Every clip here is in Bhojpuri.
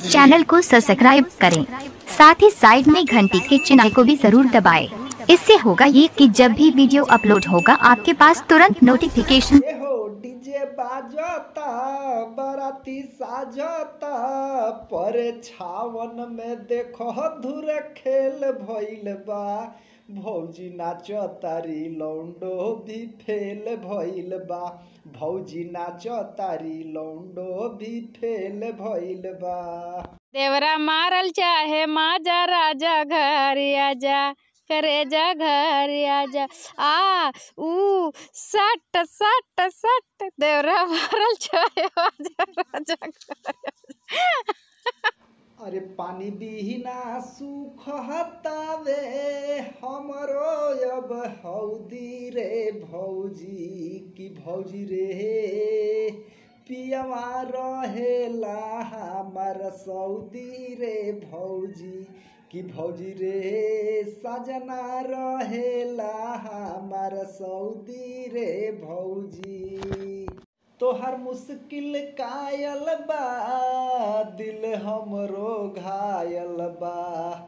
चैनल को सब्सक्राइब करें साथ ही साइड में घंटी के चिन्ह को भी जरूर दबाएं। इससे होगा ये कि जब भी वीडियो अपलोड होगा आपके पास तुरंत नोटिफिकेशन ए हो डीजे बाजता बराती साजता पर छावन में देखो धुर खेल भइल बा भौजी नाच तारी लौंडो भी फेल भइल बा भौजी नाच तारी लौंडो भी फेल भइल बा देवरा मारल चाहे माजा राजा घर आजा करे जा घर आजा आ ऊ सट सट सट देवरा मारल चाहे माजा राजा घर आजा। अरे पानी बिना सुख हतावे हमरो अब हौदी रे भौजी की भौजी रे पियवा रहेला हमार सऊदी रे भौजी की भौजी रे सजना रहेला हमार सऊदी रे भौजी तोहर मुश्किल कायल बा दिल हमरो घायल बा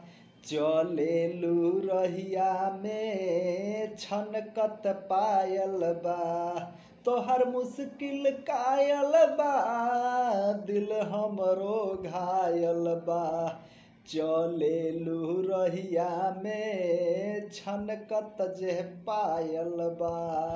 चले लू रहिया में छनकत पायल बा तोहर मुश्किल कायल बा दिल हमरो घायल बा चले लू रहिया में छनकत जे पायल बा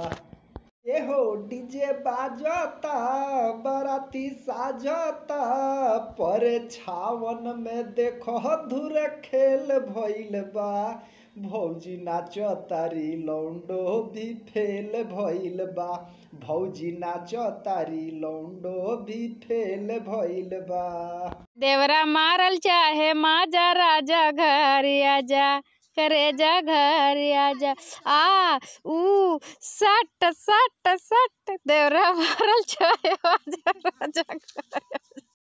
एहो डीजे बाजता बराती साजता पर छावन में देखो धुर खेल भइल बा भौजी नाच तारी लौंडो भी फेल भइल बा भौजी नाच तारी लौंडो भी फेल भइल बा देवरा मारल चाहे माजा राजा घर आजा करे जा घर आजा आ ऊ सट सट सट देवरा मारल चाहे माजा राजा घर आजा।